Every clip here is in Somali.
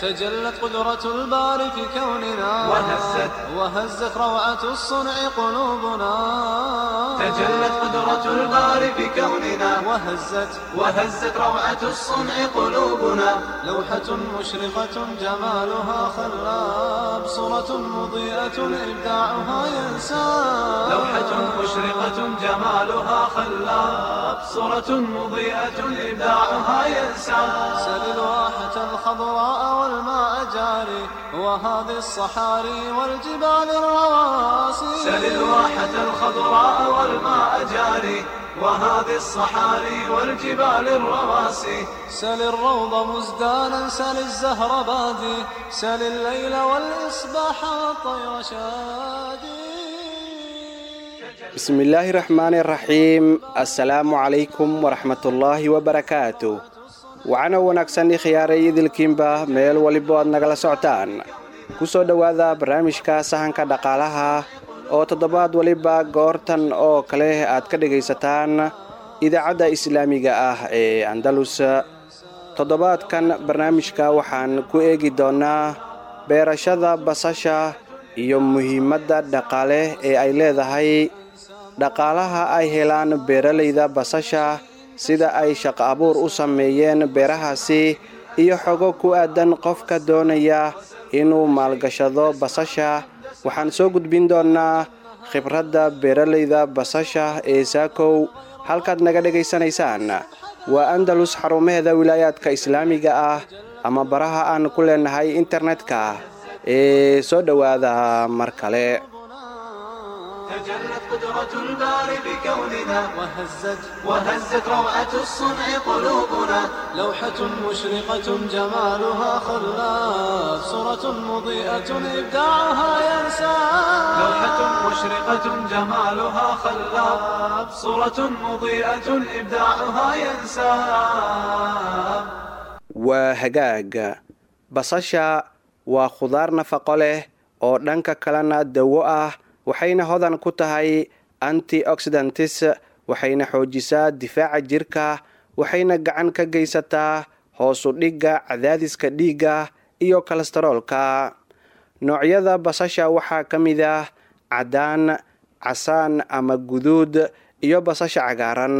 تجلت قدرة الباري في كوننا وهزت وهزت روعة الصنع قلوبنا تجلت قدرة الباري في كوننا وهزت وهزت روعة الصنع قلوبنا لوحة مشرقة جمالها خلاب صورة مضيئة إبداعها ينساب لوحة مشرقة جمالها خلاب صورة مضيئة إبداعها ينسى سل الواحة الخضراء والماء جاري وهذه الصحاري والجبال الرواسي سل الواحة الخضراء والماء جاري وهذه الصحاري والجبال الرواسي سل الروض مزدانا سل الزهر بادي سل الليل والإصباح والطير شادي bismillaahi raxmaani raxiim assalaamu calaykum waraxmatullaahi wabarakaatu waxaana wanaagsan khiyaaray idilkiinba meel waliba aad nagala socotaan ku soo dhowaada barnaamijka sahanka dhaqaalaha oo toddobaad waliba goortan oo kale aad ka dhegaysataan idaacadda islaamiga ah ee andalus toddobaadkan barnaamijka waxaan ku eegi doonnaa beerashada basasha iyo muhiimadda dhaqaale ee ay leedahay dhaqaalaha ay helaan beeralayda basasha sida ay shaqo abuur u sameeyeen beerahaasi iyo xogo ku aadan qofka doonaya inuu maalgashado basasha waxaan soo gudbin doonnaa khibradda beeralayda basasha ee saakow halkaad naga dhegaysanaysaan waa andalus xarumaheeda wilaayaadka islaamiga ah ama baraha aan ku leenahay internetka ee soo dhowaada mar kale تجلت قدرة الباري بكوننا وهزت وهزت روعة الصنع قلوبنا لوحة مشرقة جمالها خلاف صورة مضيئة إبداعها ينساب لوحة مشرقة جمالها خلاب صورة مضيئة إبداعها ينساب waa hagaag basasha waa khudaar nafaqo leh oo dhanka kalena dawo ah waxayna hodan ku tahay anti oxidantis waxayna xoojisaa difaaca jirka waxayna gacan ka geysataa hoosu dhigga cadaadiska dhiigga iyo kolestaroolka noocyada basasha waxaa ka mid ah caddaan casaan ama guduud iyo basasha cagaaran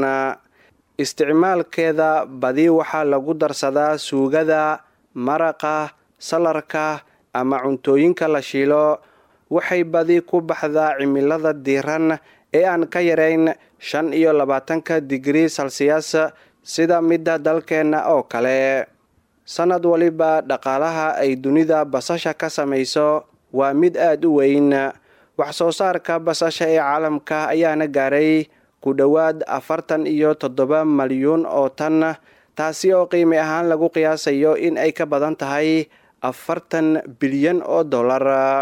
isticmaalkeeda badi waxaa lagu darsadaa suugada maraqa salarka ama cuntooyinka la shiilo waxay badi ku baxdaa cimilada diiran ee aan ka yarayn shan iyo labaatanka digrii salsiyas sida midda dalkeenna oo kale sannad waliba dhaqaalaha ay dunida basasha ka samayso waa mid aada u weyn wax soo saarka basasha ee caalamka ayaana gaaray ku dhowaad afartan iyo toddoba malyuun oo tan taasi oo qiimi ahaan lagu qiyaasayo in ay ka badan tahay afartan bilyan oo dollar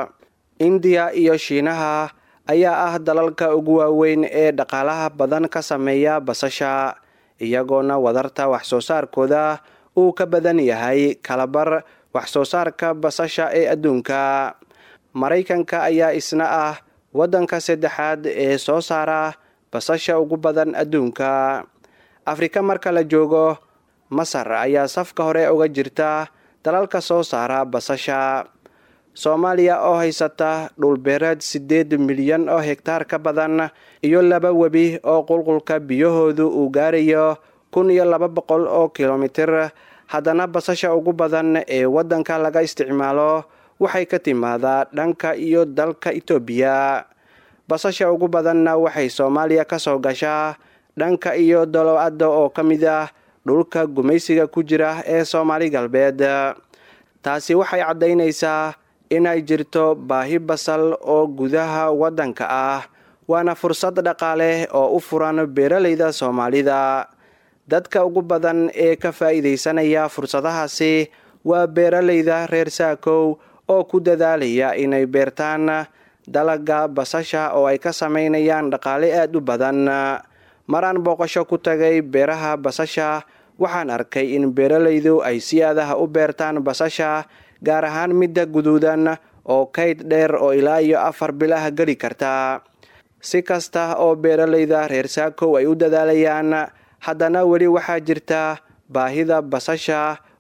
indiya iyo shiinaha ayaa ah dalalka ugu waaweyn ee dhaqaalaha badan ka sameeya basasha iyagoona wadarta wax soo saarkooda uu ka badan yahay kalabar wax soo saarka basasha ee adduunka maraykanka ayaa isna ah waddanka saddexaad ee soo saara basasha ugu badan adduunka afrika marka la joogo masar ayaa safka hore uga jirta dalalka soo saara basasha soomaaliya oo haysata dhulbeereed siddeed milyan oo hegtaar ka badan iyo laba webi oo qulqulka biyahoodu uu gaarayo kun iyo laba boqol oo kilomitir haddana basasha ugu badan ee waddanka laga isticmaalo waxay ka timaadaa dhanka iyo dalka itoobiya basasha ugu badanna waxay soomaaliya ka soo gashaa dhanka iyo dolow-adda oo ka mid ah dhulka gumaysiga ku jira ee soomaali galbeed taasi waxay caddaynaysaa inay jirto baahi basal oo gudaha waddanka ah waana fursad dhaqaale oo u furan beeralayda soomaalida dadka ugu badan ee ka faa'iidaysanaya fursadahaasi waa beeralayda reer saakow oo ku dadaalaya inay beertaan dalaga basasha oo ay ka samaynayaan dhaqaale aada u badan maraan booqasho ku tagay beeraha basasha waxaan arkay in beeralaydu ay si aadaha u beertaan basasha gaar ahaan midda guduudan oo kayd dheer oo ilaa iyo afar bilah geli karta si kasta oo beeralayda reer saakow ay u dadaalayaan haddana weli waxaa jirta baahida basasha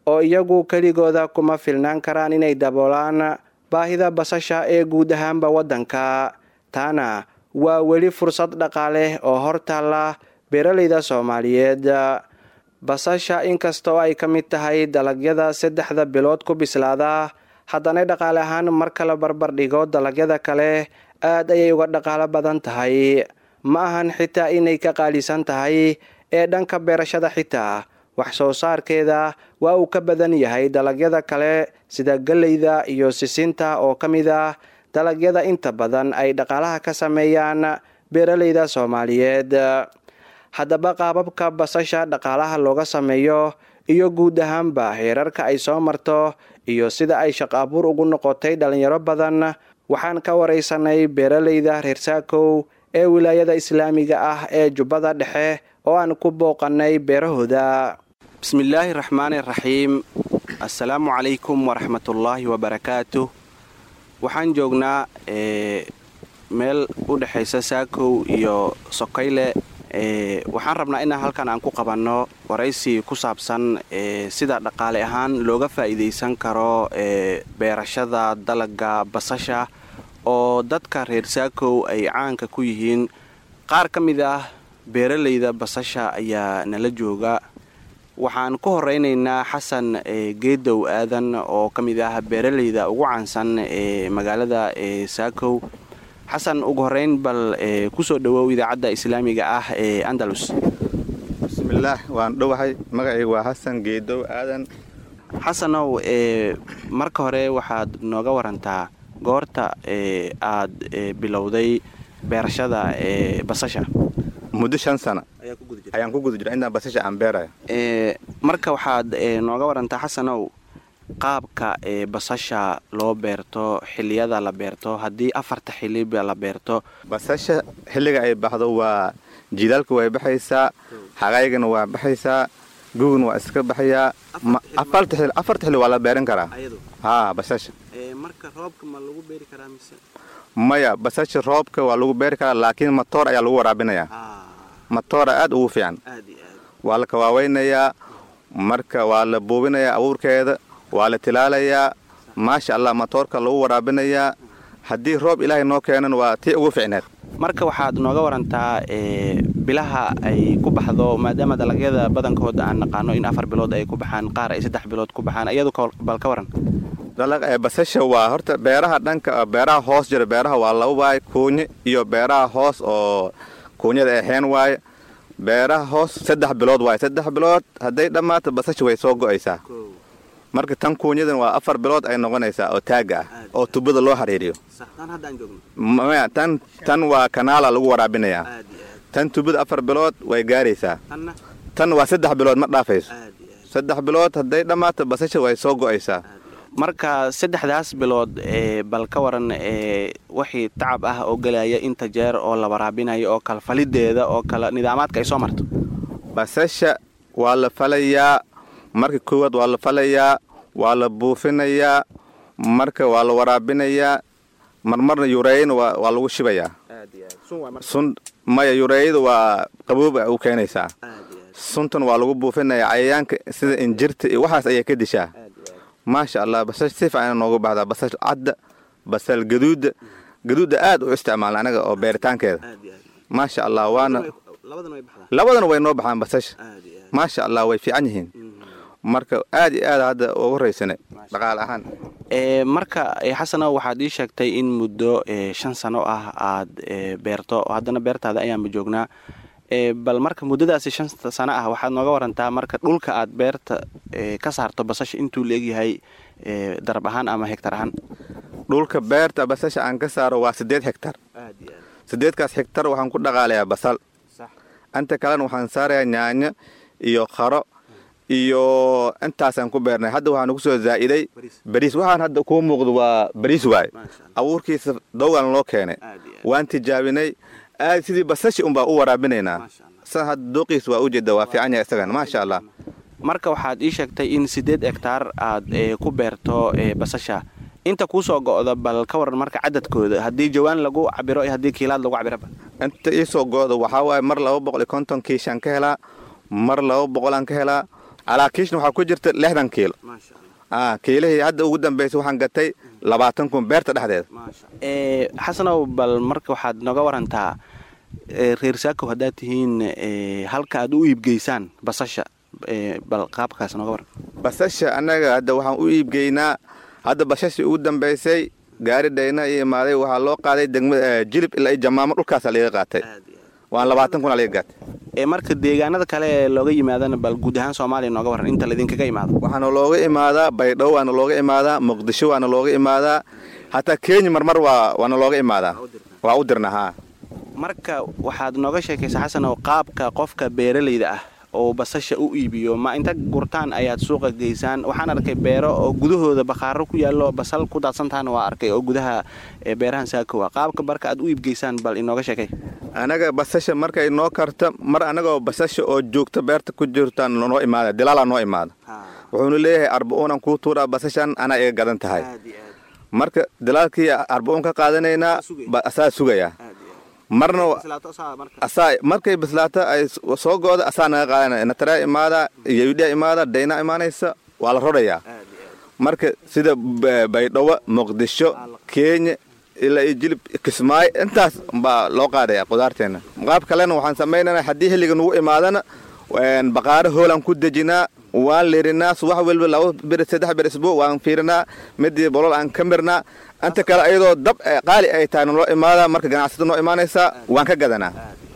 oo iyagu keligooda kuma filnaan karaan inay daboolaan baahida basasha ee guud ahaanba waddanka taana waa weli fursad dhaqaale oo hor taalla beeraleyda soomaaliyeed basasha inkastoo ay ka mid tahay dalagyada saddexda bilood ku bislaada haddana dhaqaale ahaan marka la barbar dhigo dalagyada kale aad ayay uga dhaqaalo badan tahay ma ahan xitaa inay ka qaalisan tahay ee dhanka beerashada xitaa wax soo saarkeeda waa uu ka badan yahay dalagyada kale sida galleyda iyo sisinta oo ka mid ah dalagyada inta badan ay dhaqaalaha ka sameeyaan beeraleyda soomaaliyeed haddaba qaababka basasha dhaqaalaha looga sameeyo iyo guud ahaanba heerarka ay soo marto iyo sida ay shaqo abuur ugu noqotay dhalinyaro badan waxaan ka waraysanay beeraleyda reer saakow ee wilaayada islaamiga ah ee jubbada dhexe oo aan ku booqanay beerahooda bismillaahi raxmaani raxiim assalaamu calaykum waraxmatullaahi wabarakaatu waxaan joognaa meel u dhexaysa saakow iyo sokayle waxaan rabnaa inaan halkan aan ku qabanno waraysi ku saabsan sida dhaqaale ahaan looga faa'iidaysan karo beerashada dalaga basasha oo dadka reer saakow ay caanka ku yihiin qaar ka mid ah beeraleyda basasha ayaa nala jooga waxaan ku horeynaynaa xasan geedow aadan oo ka mid ah beeraleyda ugu caansan ee magaalada saakow xasan ugu horeyn bal kusoo dhawow idaacadda islaamiga ah ee andalus bismillaah waan dhowahay magacayga waa xasan geedow aadan xasanow marka hore waxaad nooga warantaa goorta aad bilowday beerashada basasha muddo shan sana ayaan ku guda jira intaan basasha aan beeraya marka waxaad nooga warantaa xasanow qaabka basasha loo beerto xiliyada la beerto haddii afarta xiliba la beerto basasha xilliga ay baxdo waa jilaalka way baxaysaa hagaygana waa baxaysaa guguna waa iska baxayaa afarta xili waa la beeran karaa haa basasha marka roobka ma lagu beeri karaa mise maya basasha roobka waa lagu beeri karaa laakiin matoor ayaa lagu waraabinayaa matoora aad ugu fiican waa la kawaaweynayaa marka waa la buubinayaa abuurkeeda waa la tilaalayaa maasha allah matoorka lagu waraabinayaa haddii roob ilaahay noo keenan waa tii ugu ficneed marka waxaad nooga warantaa bilaha ay ku baxdo maadaama dalagyada badankooda aan naqaano in afar bilood ay ku baxaan qaar ay saddex bilood ku baxaan iyadu bal ka waran basasha waa horta beeraha dhanka beeraha hoos jira beeraha waa laba waaye kuunye iyo beeraha hoos oo kuunyada aheen waaye beeraha hoos saddex bilood waaye saddex bilood hadday dhammaato basasha way soo go'aysaa marka tan kuunyadan waa afar bilood ay noqonaysaa oo taaga ah oo tubada loo xiriiriyo maya tan tan waa kanaala lagu waraabinayaa tan tubada afar bilood way gaaraysaa tan waa saddex bilood ma dhaafayso saddex bilood hadday dhammaato basasha way soo go'aysaa marka saddexdaas bilood bal ka waran wixii tacab ah oo gelaya inta jeer oo la waraabinayo oo kale falideeda oo kale nidaamaadka ay soo marto basasha waa la falayaa marka koowaad waa la falayaa waa la buufinayaa marka waa la waraabinayaa marmarna yureeyana waa lagu shibayaa sun maya yureeyada waa qabooba u keenaysaa suntan waa lagu buufinayaa cayayaanka sida injirta iyo waxaas ayay ka dishaa maasha allah basal si fiican noogu baxdaa basal cadda basal gaduudda gaduudda aad u isticmaalna anaga oo beeritaankeeda maasha allah waana labadana way noo baxaan basasha maasha allah way fiican yihiin marka aad iyo aad hadda ugu raysane dhaqaale ahaan marka xasano waxaad ii sheegtay in muddo shan sano ah aad beerto haddana beertaada ayaanba joognaa bal marka muddadaasi shan sano ah waxaad nooga warantaa marka dhulka aad beerta ka saarto basasha intuu leegyahay darab ahaan ama hegtar ahaan dhulka beerta basasha aan ka saaro waa siddeed hegtar siddeedkaas hegtar waxaan ku dhaqaalayaa basal inta kalena waxaan saarayaa yaanyo iyo qaro iyo intaasaan ku beernay hadda waxaa nagu soo zaa'iday bariis waxaan hadda kuu muuqdo waa bariis waaye abuurkiisa dawgan loo keenay waan tijaabinay aad sidii basashi unbaa u waraabinaynaa sa hadda dooqiis waa ujeeda waa fiican yahay isagan maasha allah marka waxaad ii sheegtay in siddeed hegtaar aad ku beerto basasha inta kuu soo go'da bal ka waran marka cadadkooda haddii jawaan lagu cabiro iyo haddii kiilaad lagu cabiraba inta ii soo go'da waxaa waaye mar laba boqol iyo konton kiishaan ka helaa mar laba boqolaan ka helaa calaa kiishna waxaa ku jirta lixdan kiilo ah kiilihii hadda ugu dambaysay waxaan gatay labaatan kun beerta dhexdeeda ee xasanow bal marka waxaad nooga warantaa ee, reer saakow haddaad tihiin ee, halka aad u iibgeysaan basasha ee, bal qaabkaas nooga waran basasha annaga hadda waxaan u iibgeynaa hadda bashashii ugu dambaysay gaari dhayna iyo imaaday waxaa loo qaaday degma eh, jilib ilaa iyo jamaamo dhulkaasa laga qaatay waan labaatan kun laga gaatay ee marka deegaanada kale ee looga yimaadana bal guud ahaan soomaaliya nooga waran inta laydinkaga imaado waxaana looga imaadaa baydhabo waana looga imaadaa muqdisho waana looga imaadaa hataa kenya marmar waa waana looga imaadaa waa u dirna haa marka waxaad nooga sheekaysaa xasanow qaabka qofka beeralayda ah oo basasha u iibiyo ma inta gurtaan ayaad suuqa geysaan waxaan arkay beero oo gudahooda bakhaaro ku yaallo basal ku daadsantaana waa arkay oo gudaha ee beerahan saakowa qaabka marka aad u iibgeysaan bal inooga sheekay anaga basasha markay noo karta mar anagoo basasha oo joogta beerta ku jirtaan noo imaada dilaalaa noo imaada wuxuuna leeyahay arba'uunan kuu tuuraa basashan anaa iga gadan tahay marka dilaalkii arba'uun ka qaadanaynaa ba- asaa sugayaa marna asaa markay bislaato ay s- soo go'da asaa naga qaadanaya nataraa imaada yawidhaa imaada daynaa imaanaysa waa la rodayaa marka sida ba- baydhabo muqdisho kenya ilaa iyo jilib kismaayo intaas baa loo qaadaya qudaarteena qaab kalena waxaan samaynana haddii xilliga nugu imaadana een, baqaaro hoolaan ku dejinaa waan lirinaa subax walba laba bir saddex bir isbuuc waan fiirinaa midii bolol aan ka mirnaa inta kale ayadoo dab eh, qaali ay tahay naloo imaada marka ganacsada noo imaanaysa waan ka gadanaa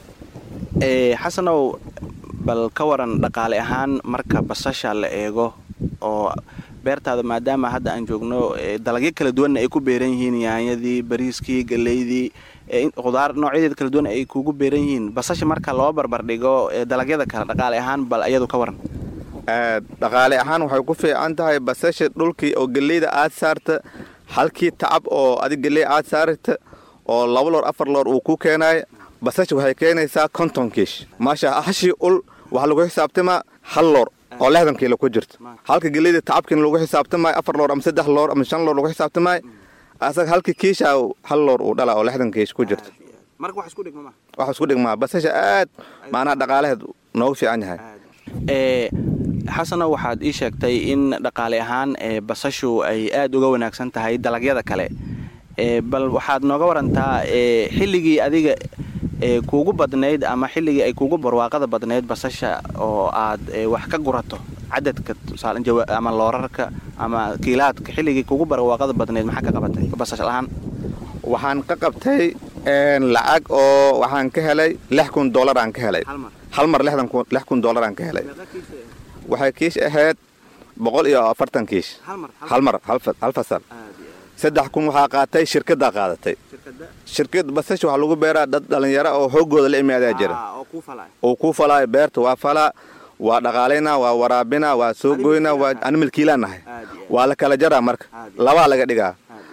ee xasanow bal ka waran dhaqaale ahaan marka basasha la eego oo beertaada maadaama hadda aan joogno ee dalagyo kala duwanna ay ku beeran yihiin yaanyadii bariiskii galeydii ee in- khudaar noocyadeeda kala duwan ay kugu beeran yihiin basasha marka loo barbar dhigo ee dalagyada kale dhaqaale ahaan bal iyadu ka waran Eh, dhaqaale ahaan waxay ku fiican tahay basasha dhulkii oo geleyda aad saarta halkii tacab oo adig geley aad saarta oo laba loor afar loor uu ku keenayo basasha waxay keenaysaa konton kiish maasha hashii ul waxaa lagu xisaabtamaa hal loor oo lixdan kiilo ku jirta halka geleyda tacabkiina lagu xisaabtamayo afar loor ama saddex loor ama shan loor lagu xisaabtamayo asaga halkii kiisha hal loor uu dhala oo lixdan kiish ku jirta marka wax isku dhigma ma waxa isku dhigmaa basasha aad maanaha dhaqaalaheed noogu fiican yahay ee xasanow waxaad ii sheegtay in dhaqaale ahaan ee basashu ay aad uga wanaagsan tahay dalagyada kale ee bal waxaad nooga warantaa ee xilligii adiga ee kuugu badnayd ama xilligii ay kuugu barwaaqada badnayd basasha oo aad ee, wax ka gurato cadadka tusaale jawa- ama loorarka ama kiilaadka xilligii kuugu barwaaqada badnayd maxaa ka qabatay basasha lahaan waxaan ka qabtay een, lacag oo waxaan ka helay lix kun dollar aan ka helay hal mar lixdan kun lix kun dollar aan ka helay waxay kiish ahayd boqol iyo afartan kiish hal mar hal fa- hal fasal saddex kun waxaa qaatay shirkaddaa qaadatay shirkad basasha waxaa lagu beeraa dad dhallinyaro oo xooggooda la imaadaa jira uu kuu falaayo beerta waa falaa waa dhaqaalaynaa waa waraabinaa waa soo goynaa waa ani milkiilaan nahay waa la kala jaraa marka labaa laga dhigaa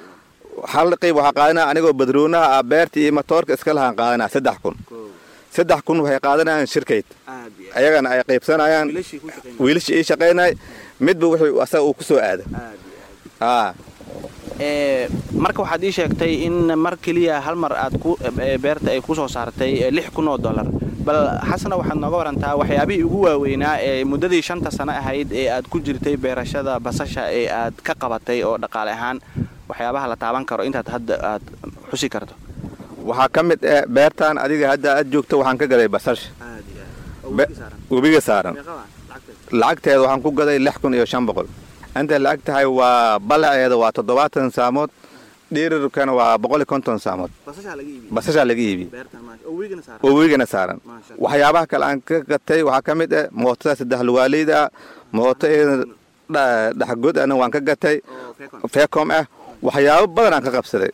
hal qayb waxaa qaadanaa anigoo badroonaha ah beerta iyo matoorka iska lahaan qaadanaa saddex kun saddex kun waxay qaadanayaan shirkayd ayagana ay qaybsanayaan wiilashii ii shaqaynay midba wuxuu asaga uu ku soo aado aa ee marka waxaad ii sheegtay in mar keliya hal mar aad ku ee, beerta ay ku soo saartay ee, lix kun oo dollar bal xasana waxaad nooga warantaa waxyaabihii ugu waaweynaa ee muddadii shanta sano ahayd ee aad ku jirtay beerashada basasha ee aad ka qabatay oo dhaqaale ahaan waxyaabaha la taaban karo intaad hadda aad xusi karto waxaa ka mid ah beertan adiga hadda aad joogto waxaan ka gaday basasha Be- webiga saaran lacagteeda waxaan ku gaday lix kun iyo shan boqol intay lacag tahay waa balaceeda waa toddobaatan saamood dhirirkana waa boqol iyo konton saamood basashaa laga iibi oo webigana saaran waxyaabaha kale aan ka gatay waxaa ka mid ah mootada saddex lugaaleyda ah mooto iyada dha- dhaxgod ana waan ka gatay feecom ah waxyaabo badan aan ka qabsaday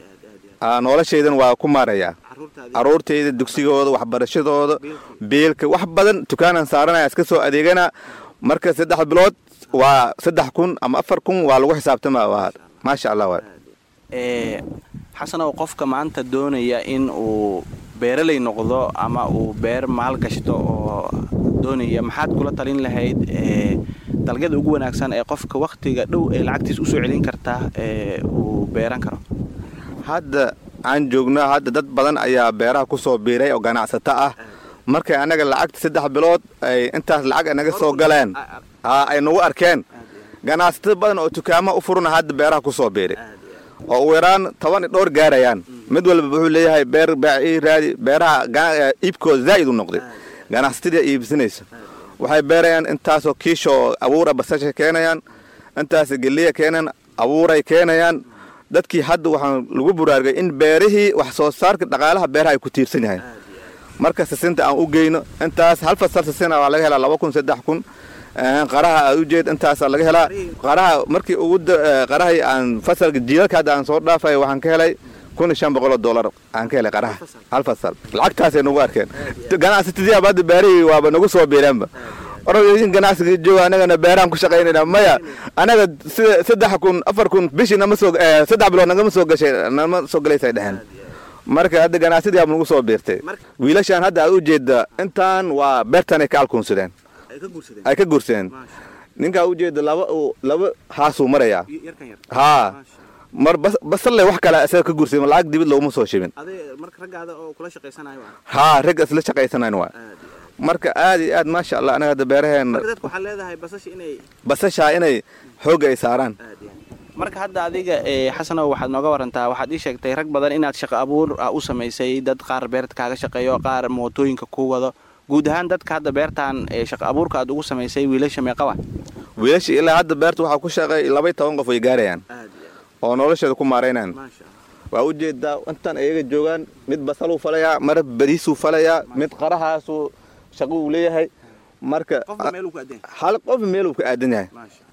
Aa, noloshaydana waa ku maarayaa caruurtayda dugsigooda waxbarashadooda biilka wax badan dukaanaan saaranaya iska soo adeegana marka saddex bilood waa saddex kun ama afar kun waa lagu xisaabtama waa maasha allah waa ee xasanow qofka maanta doonaya in uu beeraley noqdo ama uu beer maal gashto oo doonaya maxaad kula talin lahayd ee dalagyada ugu wanaagsan ee qofka wakhtiga dhow ee lacagtiis usoo celin karta ee uu beeran karo hadda aan joogno hadda dad badan ayaa beeraha ku soo biiray oo ganacsato ah markay anaga lacagta saddex bilood ay intaas lacag naga soo galeen haa ay nagu arkeen ganacsato badan oo dukaama u furuna hadda beeraha ku soo biiray oo ugu yaraan toban i dhowr gaarayaan mid walba wuxuu leeyahay beer baaci raadi beeraha iibkooda zaa'id u noqday ganacsatadii iibsanaysa waxay beerayaan intaasoo kiisha oo abuura basasha keenayaan intaas geliya keenayaan abuuray keenayaan dadkii hadda waxaan lagu buraargay in beerihii wax soo saarka dhaqaalaha beeraha ay ku tiirsan yahay marka sisinta aan u geyno intaas hal fasal sisina waa laga helaa laba kun saddex kun qaraha aad u jeed intaasaa laga helaa qaraha markii ugu qarahii aan fasalka jiilalka hadda aan soo dhaafay waxaan ka helay kun iyo shan boqoloo dollar aan ka helay qaraha hal fasal lacagtaasay nagu arkeen ganacsatadii hadda beerihii waaba nagu soo biireenba in ganacsiga jooga anagana beerahan ku shaqaynayna maya anaga sida saddex kun afar kun bishii nama soo saddex bilood nagama soo gashay nama soo galaysay dheheen marka hadda ganacsadii aaba nagu soo biirtay wiilashaan hadda aad u jeeda intaan waa beertanay ka alkuunsadeen ay ka guursadeen ninkaa u jeeda laba laba haasuu marayaa haa mar basalle wax kale isaga ka guursadeen lacag dibid looguma soo shibin haa rag isla shaqaysanayn waa marka aad iyo aad maasha allah anaga hadda beeraheena basashaa inay xoogga ay saaraan marka hadda adiga xasanow waxaad nooga warantaa waxaad ii sheegtay rag badan inaad shaqo abuur u samaysay dad qaar beerta kaaga shaqeeyo qaar mootooyinka ku wado guud ahaan dadka hadda beertan shaqo abuurka aad ugu samaysay wiilasha meeqaba wiilasha ilaa hadda beerta waxaa ku shaqeey labay toban qof way gaarayaan oo nolosheeda ku maaraynaan waa u jeedaa intan iyaga joogaan mid basaluu falayaa mar bariisuu falayaa mid qarahaasuu shaqo uu leeyahay marka hal qof meeluu ka aadan yahay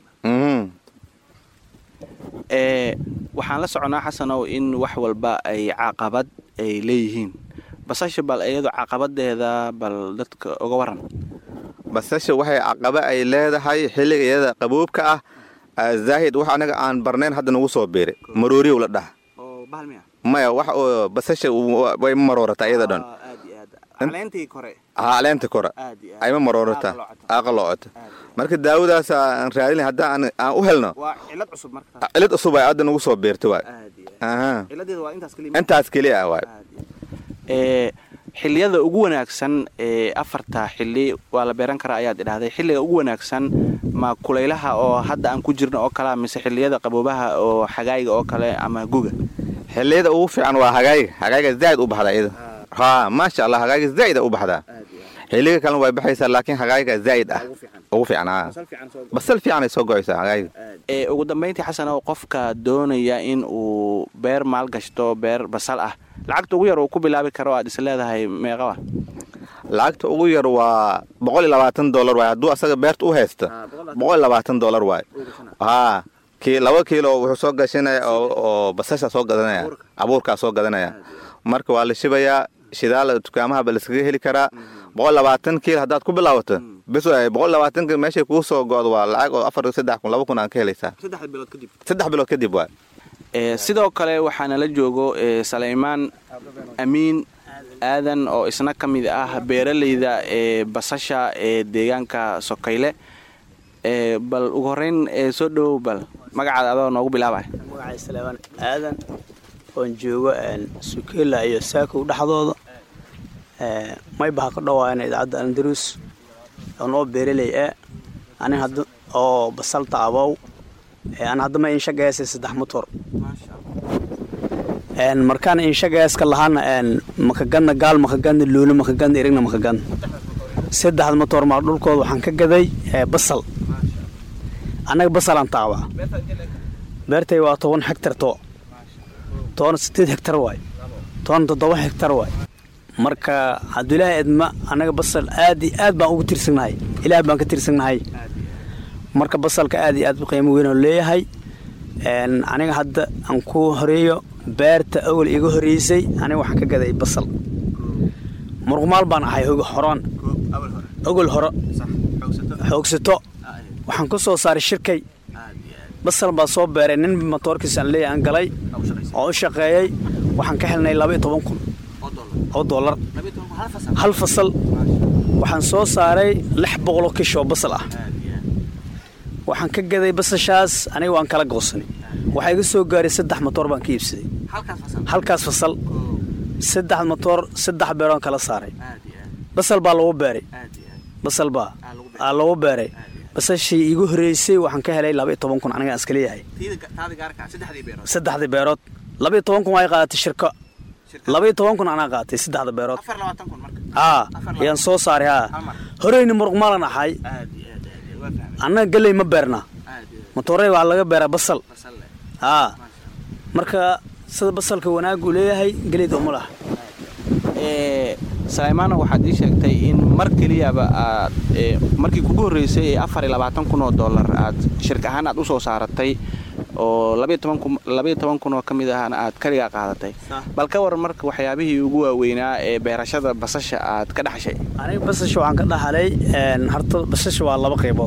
waxaan la soconaa xasanow in wax walba ay caqabad ay leeyihiin basasha bal iyado caqabadeeda bal dadka uga waran basasha waxay caqaba ay leedahay xilliga iyada qaboobka ah zaahid wax anaga aan barnayn hadda nagu soo biiray marooriyow la dhaha maya wax oo basasha way ma maroorata iyada dhan caleenta kore ayma maroorata aqaloocota marka daawadaas aan raadin haddaan aan u helno cilad cusub ay hadda nagu soo beerta waay intaas keliya ah waay xilliyada ugu wanaagsan ee afarta xilli waa la beeran karaa ayaad idhahday xilliga ugu wanaagsan ma kulaylaha oo hadda aan ku jirno oo kalea mise xilliyada qaboobaha oo xagaayiga oo kale ama guga xilliyada ugu fiican waa hagaayiga hagaayiga zaa'id u baxdaa iyada haa maasha allah hagaayiga zaa'id u baxdaa xilliga kalena way baxaysaa laakiin hagaayiga zaa'id ah ugu fiican haa basal fiican ay soo go'aysaa hagaayiga ugu dambayntii xasanow qofka doonaya in uu beer maal gashto beer basal ah lacagta ugu yar uu ku bilaabi karo aad is leedahay meeqaba lacagta ugu yar waa boqol iyo labaatan dollar waay hadduu asaga beerta u haysta boqol iyo labaatan dollar waay haa ki laba kiilo wuxuu soo gashanaya oo basasha soo gadanaya abuurkaa soo gadanaya marka waa la shibayaa shidaal dukaamahaba laskaga heli karaa boqol labaatan kiil haddaad ku bilaabato bis boqol labaatan kiil meeshay kuu soo go'do waa lacag oo afar saddex kun laba kun aan ka helaysaa saddex bilood kadib waay sidoo kale waxaana la joogo salaymaan amiin aadan oo isna ka mid ah beeralayda ee basasha ee deegaanka sokayle bal ugu horeyn soo dhowow bal magacaada adoo noogu bilaabay magacay salaamaan aadan oon joogo sukela iyo saakow dhexdooda maybaha ka dhawaayana idaacadda andalus oo noo beeraley e anin hadda oo basalta abow an haddama inshagayaasay saddex motor markaan inshagayaaska lahaana makagadna gaal makagadna luulo makagadna erigna makagadna saddexda motor maa dhulkooda waxaan ka gaday basal annaga basalaan taabaa beertay waa toban hegtar to toban sideed hegtar waay toban toddoba hegtar waay marka hadduu ilaahay edma annaga basal aad iyo aad baan ugu tirsagnahay ilaah baan ka tirsagnahay marka basalka aad iyo aad qiimo weynoo leeyahay aniga hadda aan ku horeeyo beerta awal iga horeysay aniga waxaan ka gaday basal murqumaal baan ahay horaan ogol hore xoogsato waxaan ku soo saaray shirkay basal baa soo beeray nin matoorkiisaan leeyahay aan galay oo u shaqeeyey waxaan ka helnay laba iyo toban kun oo dollar hal fasal waxaan soo saaray lix boqoloo kish oo basal ah waxaan ka gaday basashaas aniga waan kala goosanay waxaa iga soo gaaray saddex motoor baan ka iibsaday halkaas fasal saddex motoor saddex beeroon kala saaray basal baa lagu beeray basal baa aa lagu beeray basashii iigu horreysay waxaan ka helay laba iyo toban kun anigaan iska leeyahay saddexdii beerood laba iyo toban kun waa qaadatay shirko laba iyo toban kun anaa qaatay saddexda beerood haa ayaan soo saaray haa horeyni muruqmaalan ahay annaga geley ma beerna matoorey waxaa laga beeraa basal haa marka sida basalka wanaag uu leeyahay geleyda uma laha salaymaano waxaad ii sheegtay in mar keliyaba aad markii kugu horreysay ee afar iyo labaatan kun oo dollar aad shirka ahaan aad u soo saaratay oo labaiyo toban kun oo ka mid ahna aad kaligaa qaadatay bal ka waran marka waxyaabihii ugu waaweynaa ee beerashada basasha aad ka dhaxshay aniga basasha waxaan ka dhaxalay harta basasha waa laba qaybood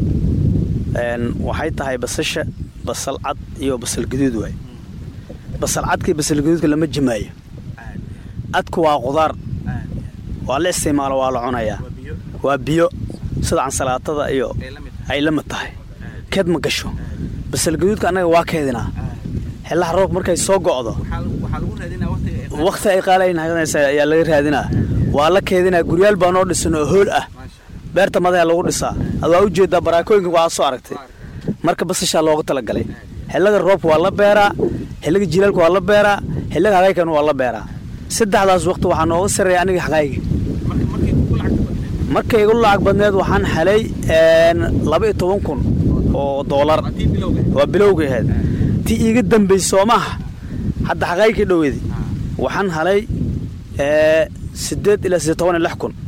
waxay tahay basasha basal cad iyo basal gaduud waay basal cadkii basal gaduudka lama jimaayo cadku waa qudaar waa la isticmaalo waa la cunayaa waa biyo sida cansalaatada iyo ay la mid tahay keed ma gasho basal gaduudka annaga waa keedinaa xellaha roobka markay soo go'do wakhti ay qaalaynaysa ayaa laga raadinaa waa la keedinaa guryaal baa noo dhisan oo hool ah beerta madaxa lagu dhisaa ad waa u jeedaa baraakooyinka waa soo aragtay marka basashaa loogu talagalay xillada roobka waa la beeraa xilliga jilaalka waa la beeraa xilliga hagaykana waa la beeraa saddexdaas waqti waxaa nooga sarreeya aniga xaqayga markay igu lacag badneed waxaan helay laba iyo toban kun oo doolar waa bilowga ahayd tii iiga dambaysay soo maaha hadda xaqaygkii dhoweedi waxaan helay siddeed ilaa siddeed toban iyo lix kun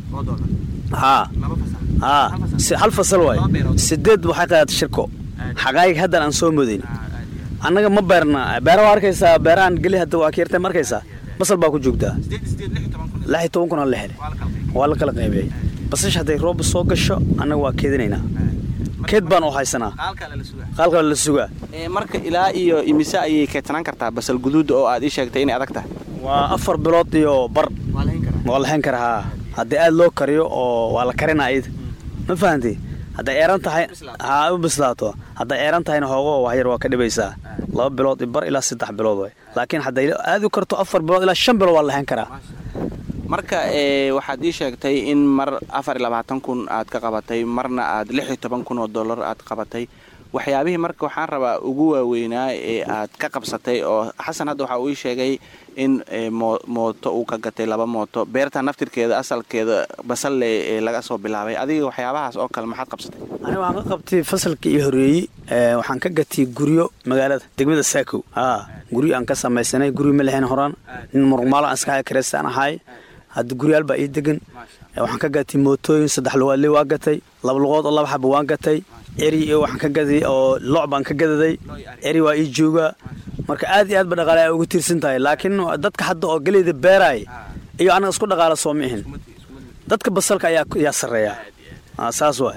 haa haa hal fasal waay siddeed waxay qaadatay shirko xaqaayga haddan aan soo modayn annaga ma beerna beera waa arkaysaa beerahan geli hadda waa ka yartay ma arkaysaa basal baa ku joogtaa lix iyo toban kun aan la helay waa la kala qaybiyey basasha hadday rooba soo gasho annaga waa keedinaynaa keed baan u haysanaa qaalkale la sugaa marka ilaa iyo imise ayay keedsanaan kartaa basal guduuda oo aad ii sheegtay inay adag tahay waa afar bilood iyo bar waa lahayn karaa haa haddii aad loo kariyo oo waa la karinaa iyada ma fahanti hadday eeran tahay haa u bislaato hadday eeran tahayna hoogo waxyar waa ka dhibaysaa laba bilood iyo bar ilaa saddex bilood way laakiin hadday aad u karto afar bilood ilaa shan bilood waa lahayn karaa marka waxaad ii sheegtay in mar afar iyo labaatan kun aad ka qabatay marna aad lix iyo toban kun oo dollar aad qabatay waxyaabihii marka waxaan rabaa ugu waaweynaa ee aad ka qabsatay oo xasan hadda waxa uu ii sheegay in mooto uu ka gatay laba mooto beerta naftirkeeda asalkeeda basalle ee laga soo bilaabay adiga waxyaabahaas oo kale maxaad qabsatay aniga waxaan ka qabtay fasalka iyo horeeyey waxaan ka gatay guryo magaalada degmada saakow haa guryo aan ka samaysanay guryo ma lahayn horaan nin muruqmaalo aan iska kareystaan ahay hadda guryaal baa ii degan waxaan ka gatay mootooyin saddex lugaadle waa gatay laba lugood oo laba xaba waan gatay eri waxaan ka gaday oo looc baan ka gadaday eri waa ii joogaa marka aad iyo aad ba dhaqaale ay ugu tiirsan tahay laakiin dadka hadda oo geleyda beeraay iyo anaga isku dhaqaala soo mihin dadka basalka ayaa sarreeya saas waay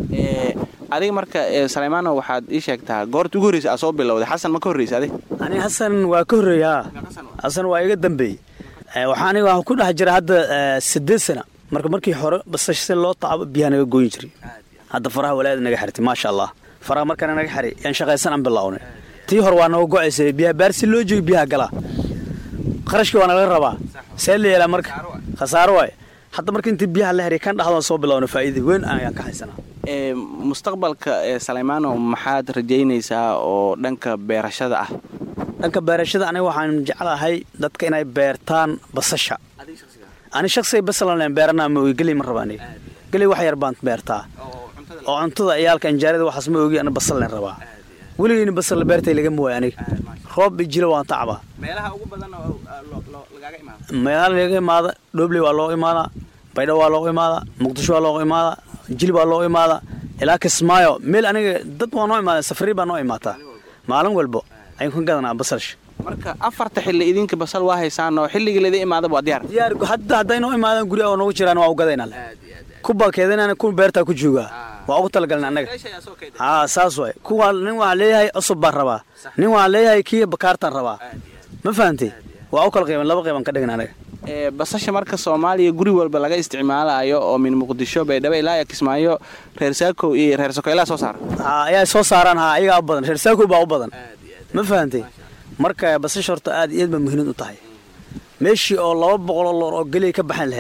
adiga marka salaymaano waxaad ii sheegtaa goorta ugu horreysa aad soo bilowday xasan ma ka horreysa adig ani xasan waa ka horreeya xasan waa iga dambeeyey waxaa aniga waxaan ku dhex jira hadda siddeed sana marka markii hore basash si loo tacabo biyaha naga gooyin jiray hadda faraha walaada naga xirtay maasha allah faraha markana naga xiray yaan shaqaysan aan bilownay tii hore waa naga go'aysay biyaha baar si loo joogo biyaha galaa qarashkii waa nalaga rabaa see la yeelaa marka khasaaro waay hadda marka intii biyaha la xiray kan dhaxdoon soo bilownay faa'iida weyn ayaan ka haysanaa mustaqbalka salaymaano maxaad rajaynaysaa oo dhanka beerashada ah dhanka beerashada aniga waxaan jeclahay dadka inay beertaan basasha ani shaksiga basalan beeranaa ma ogi geley ma raba aniga geley wax yar baan beertaa oo cuntada ciyaalka anjaarada waxaas ma ogi ana basal len rabaa weligeyna basal beertay lagama waayo aniga roob iyo jilo waan tacbaa meelaha laga imaada dhoobley waa looga imaadaa baydho waa looga imaadaa muqdisho waa looga imaadaa jilib waa looga imaadaa ilaa kismaayo meel aniga dad waa noo imaada safari baa noo imaataa maalin walbo ayaan ka gadanaa basalsha marka afarta xilli idinka basal waa haysaan oo xilligii laydin imaadaba waa diyaar diyaar hadda hadday noo imaadaan guryaha oo noogu jiraan waa u gadaynaa kuba keedinana ku beertaa ku joogaa waa ugu talagalna annaga haa saas waay kuwa nin waxaa leeyahay cusub baan rabaa nin waxaa leeyahay kii bakaartaan rabaa ma fahantay waa u kala qayban laba qayban ka dhigna anaga basasha marka soomaaliya guri walba laga isticmaalayo oo min muqdisho baydhabo ilaa kismaayo reer saakow iyo reer sokoylaa soo saara ayaa soo saaraan haa ayagaa u badan reer saakow baa u badan ma fahantay marka basasha horta aad iyo aad ba muhiimad u tahay meeshii oo laba boqoloo loor oo geley ka baxan lahayd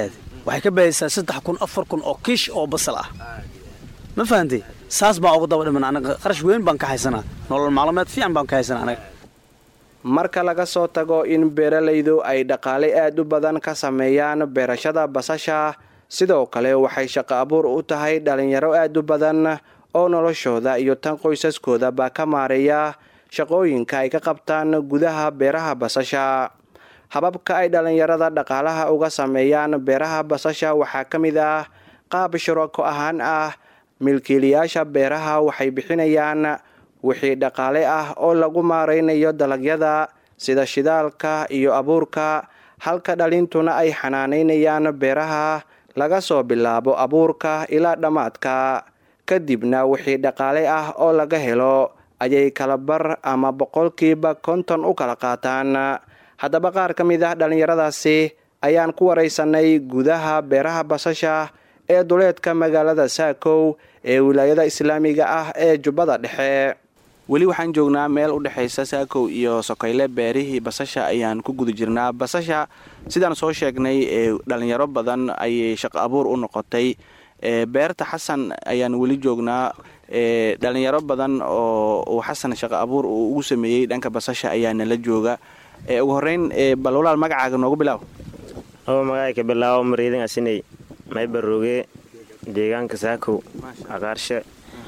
waxay ka bahaysaa saddex kun afar kun oo kiish oo basal ah ma fahantay saas baan ugu daba dhiman anaga qarash weyn baan ka haysanaa nolol maalmeed fiican baan ka haysanaa anaga marka laga soo tago in beeralaydu ay dhaqaale aad u badan ka sameeyaan beerashada basasha sidoo kale waxay shaqo abuur u tahay dhalinyaro aad u badan oo noloshooda iyo tan qoysaskoodaba ka maareeya shaqooyinka ay ka qabtaan gudaha beeraha basasha hababka ay dhalinyarada dhaqaalaha uga sameeyaan beeraha basasha waxaa ka mid ah qaab shurako ahaan ah milkiilayaasha beeraha waxay bixinayaan wixii dhaqaale ah oo lagu maaraynayo dalagyada sida shidaalka iyo abuurka halka dhalintuna ay xanaanaynayaan beeraha laga soo bilaabo abuurka ilaa dhammaadka kadibna wixii dhaqaale ah oo laga helo ayay kala bar ama boqolkiiba konton u kala qaataan haddaba qaar ka mid ah dhallinyaradaasi ayaan ku waraysanay gudaha beeraha basasha ee duleedka magaalada saakow ee wilaayada islaamiga ah ee jubbada dhexe weli waxaan joognaa meel u dhexaysa saakow iyo sokayle beerihii basasha ayaan ku guda jirnaa basasha sidaan soo sheegnay ee dhalinyaro badan ayay shaqo abuur u noqotay beerta xasan ayaan weli joognaa dhalinyaro badan oo uu xasan shaqo abuur uu ugu sameeyey dhanka basasha ayaa nala jooga ugu horeyn bal walaal magacaaga noogu bilaaw oo magacayka bilaawo mariidin asiney maybarooge deegaanka saakow aqaarshe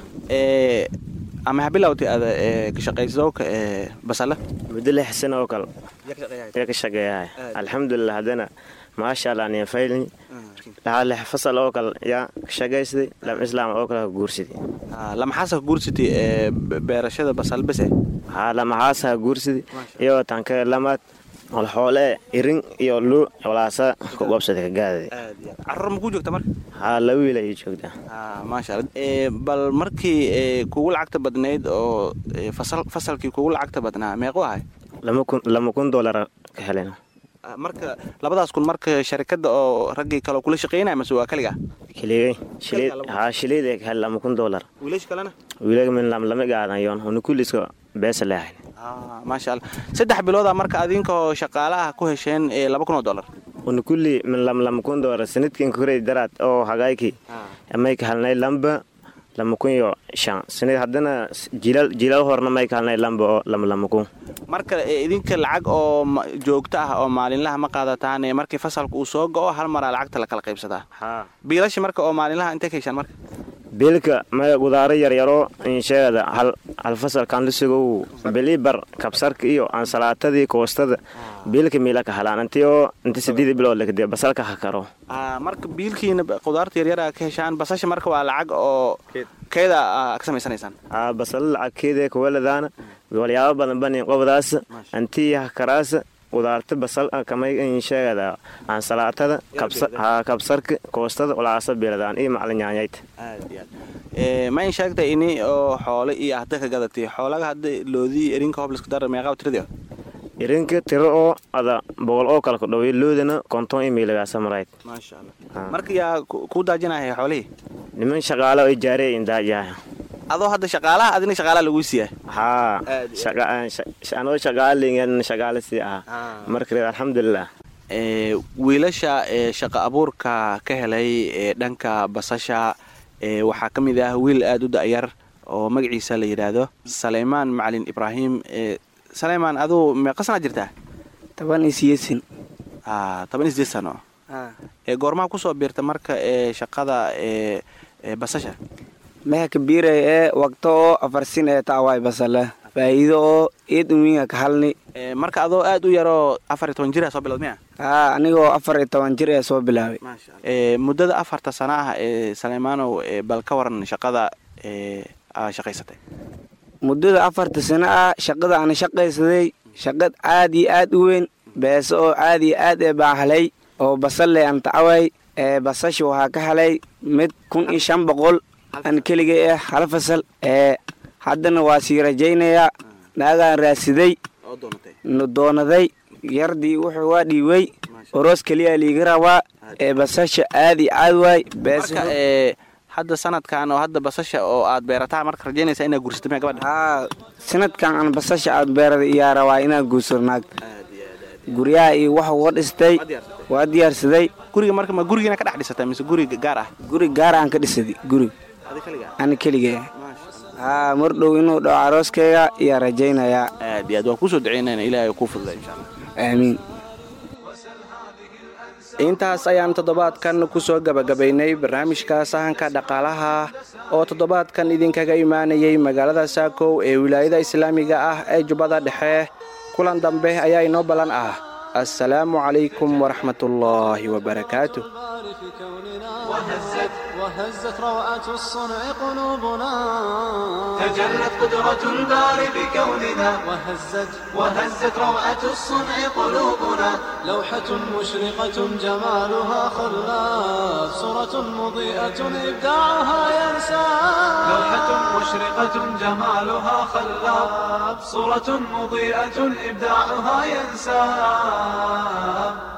ama habilawti ada ka shaqaysooka basala muddo lix sano oo kale yaa ka shaqeeyahay alxamdulilah haddana maasha allah niya faylni lahaa lix fasal oo kale yaa ka shaqaysday lam islaam oo kale ka guursaday lamaxaasa ka guursatay beerashada basal bese haa lamaxaasa ka guursaday iyo tanka lamaad olxoole irin iyo luu walaasa ku qabsada ka gaadada carruur ma kuu joogta marka haa laba wiil ayay joogtaa maasha alla bal markii kugu lacagta badnayd oo fasalkii kugu lacagta badnaa meequ ahay lama kun doolar ka helen marka labadaas kun marka sharikada oo raggii kale kula shaqeynaya mase waa kaliga kiligay shilid haa shilid ee ka hel lama kun doolar wiilash kalena wiilaga min lam lama gaadayoon hunu kulliska beesa leehay maasha alla saddex bilooda marka adinkoo shaqaalaha ku hesheen laba kun oo dollar hunu kulli min lam lama kun doolar sanadkin kuray daraad oo hagaayki may ka helnay lamba lama kun iyo shan sanad haddana jilaal jilaal horna may ka helnay lamba oo lama lama kun marka idinka lacag oo joogto ah oo maalinlaha ma qaadataan markii fasalka uu soo go-o hal maraa lacagta lakala qaybsadaa biilashi marka oo maalinlaha intay ka heshaan marka biilka maya gudaaro yaryaro insheegada hal hal fasalkan lusugow bilibar kabsarka iyo ansalaatadii koostada biilka miila ka halaan intii oo inta sideed bilood lakadee basalka ha karo marka biilkiina qudaarta yaryara ka heshaan basasha marka waa lacag oo keeda ka samaysanaysaan basalo lacagkeeda kuwaladaana walyaabo badan bani qobdaas intii ha karaasa qudaarta basal kamay insheegada ansalaatada kabsarka koostada walaasa biiladaan iyo maclinyaanyayta ma in sheegtay ini oo xoole iyo ahda ka gadatay xoolaga hadda loodii erinka hobliska dar meeqaa tiradi irinka tiro oo ada boqol oo kale ku dhaway loodana konton iyo miilagaasa marayd maasha allah marka yaa kuu daajinaya xoolihii niman shaqaalo ay jaarey indaajaha adoo hadda shaqaalaha adina shaqaalaha laguu siiyaa haa anoo shaqaalingen shaqaale sii ahaa marka alxamdulilah wiilasha shaqa abuurka ka helay ee dhanka basasha waxaa ka mid ah wiil aada u da'yar oo magaciisa la yidhaahdo saleymaan macalin ibraahim saleymaan aduu meeqa sanaa jirtaa toban iyo siyeedsan toban iyo sideed sano goormaha kusoo biirta marka ee shaqada ee basasha meha kabiiray ee waqto oo afarsin ee taawaay basala faa'iido oo eed umiinga ka halni marka adoo aad u yaroo afar iyo toban jir soo bilowd miya haa anigoo afar iyo toban jir ee soo bilaabay muddada afarta sana ah ee saleymaanow bal ka waran shaqada aa shaqaysatay muddada afarta sano ah shaqada ana shaqaysaday shaqad aad iyo aad u weyn beese oo aad iyo aad ee baan helay oo basalle aan tacaway ee basasha waxaa ka helay mid kun iyo shan boqol aan keligay ah hal fasal ee haddana waa sii rajaynayaa naagaan raasiday doonaday yardii wuxuu waa dhiiway oroos keliya liiga rabaa ee basasha aad iyo aad waay marka hadda sanadkan oo hadda basasha oo aad beerataa marka rajaynaysaa inaad guursato miya gabadha haa sanadkan aan basasha aad beerada iyaa rabaa inaad guursado naagta guryaha iyo wax uga dhistay waa diyaarsaday guriga marka ma gurigiina ka dhex dhisatay mise guri gaar ah guri gaar aan ka dhisaday gurig ani keligee haa mar dhow inuu dhaco arooskayga iyaa rajaynayaa aad iyo aad waa kusoo duceynayna ilaahay kuu fududa insha allah aamiin intaas ayaan toddobaadkan kusoo gabagabaynay barnaamijka sahanka dhaqaalaha oo toddobaadkan idinkaga imaanayay magaalada saakow ee wilaayada islaamiga ah ee jubbada dhexe kulan dambe ayaa inoo ballan ah assalaamu calaykum waraxmatullaahi wabarakaatu وهزت وهزت روعة الصنع قلوبنا تجلت قدرة الباري بكوننا وهزت وهزت روعة الصنع قلوبنا لوحة مشرقة جمالها خلاف صورة مضيئة إبداعها ينسى لوحة مشرقة جمالها خلاب صورة مضيئة إبداعها ينساب